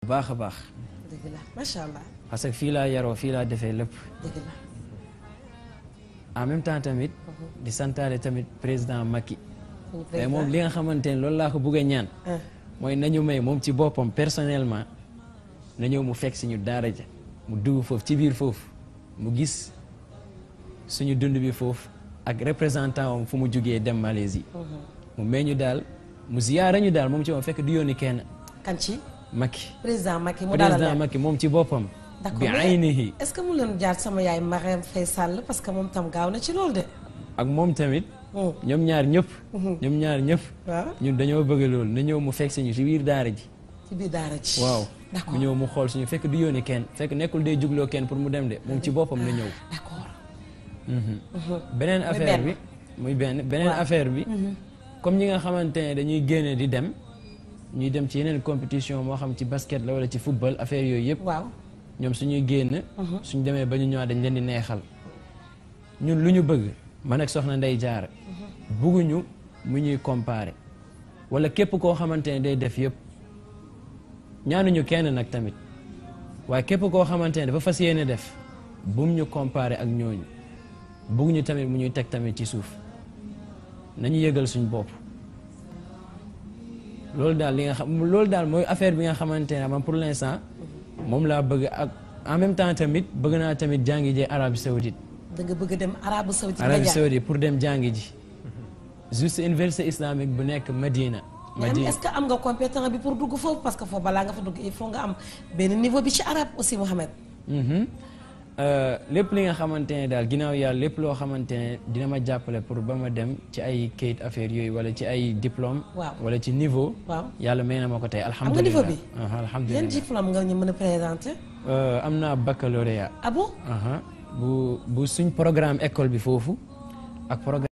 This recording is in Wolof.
bu baax a baax dëgg la macha allah parce que fii laa yaroo fii laa defee lépp dëgg la. en même temps tamit di santaale tamit président Macky suñu mais moom li nga xamante ne loolu laa ko bëgg a ñaan ah mooy nañu may moom ci boppam personnellement na ñëw mu fekk si ñu daara ja mu dugg foofu ci biir foofu mu gis suñu dund bi foofu ak représentant am fu mu jugee dem Malaisie mu may ñu daal mu ziyaara ñu daal moom ci moom fekk du yónni kenn kan ci Macky président Macky mu dalal président leen. Macky moom ci boppam d'accord bi mais aynihi est-ce que mu leen jaar sama yaay Marème Faye Sall parce que moom tam gaaw na ci loolu de. ak moom tamit Hmm. ñoom ñaar ñëpp ñoom ñaar ñëpp waaw ñun dañoo bëgg loolu na ñëw mu fekk si ñu ci biir daara ji ci biir daara ji. waaw mu d'accord ñëw mu xool suñu fekk du yónni kenn fekk nekkul day jugloo kenn pour mu dem de moom ci boppam na ñëw d'accord. beneen affaire benn. bi muy benn beneen Waaw. affaire bi comme ñi nga xamante ne dañuy génne di dem ñuy dem ci yeneen compétition moo xam ci basket la wala ci football affaire yooyu yëpp waaw ñoom suñuy génn suñ demee ba ñu ñëwaat dañ leen di neexal ñun lu ñu bëgg man ak soxna Ndey Jaara bugguñu mu ñuy comparer wala képp koo xamante ne day def yëpp ñaanuñu kenn nag tamit waaye képp koo xamante ne dafa fas yéene def bum ñu comparer ak ñooñu bugguñu tamit mu ñuy teg tamit ci suuf nañu yëgal suñ bopp loolu daal li nga xam loolu daal mooy affaire bi nga xamante ne man pour l'instant moom laa bëgg ak en même temps tamit bëgg naa tamit jàngi ji Arabie Saoudite da nga bëgg a dem Arabie Saoudite nga Arabie jaar. Saoudite pour dem jàngi ji juste université islamique bu nekk Medina mais am- Medina est-ce que am nga compétent bi pour dugg foofu parce que foofu balaa nga fa dugg il faut nga am benn niveau bi ci arabe aussi Mohamed. Mhm. Euh, lépp li nga xamante ne daal ginnaaw yàlla lépp loo xamante ne dina ma jàppale pour ba ma dem ci ay kayit affaire yooyu wala ci ay diplôme Waaw. wala ci niveau waaw yàlla may na ma ko tey nga alhamdulilah niveau bi? Aha, yan alhamdulilah diplôme nga ñu mën a présenter. Euh, am naa baccalauréat ah bon aha bu bu suñ programme école bi foofu ak programme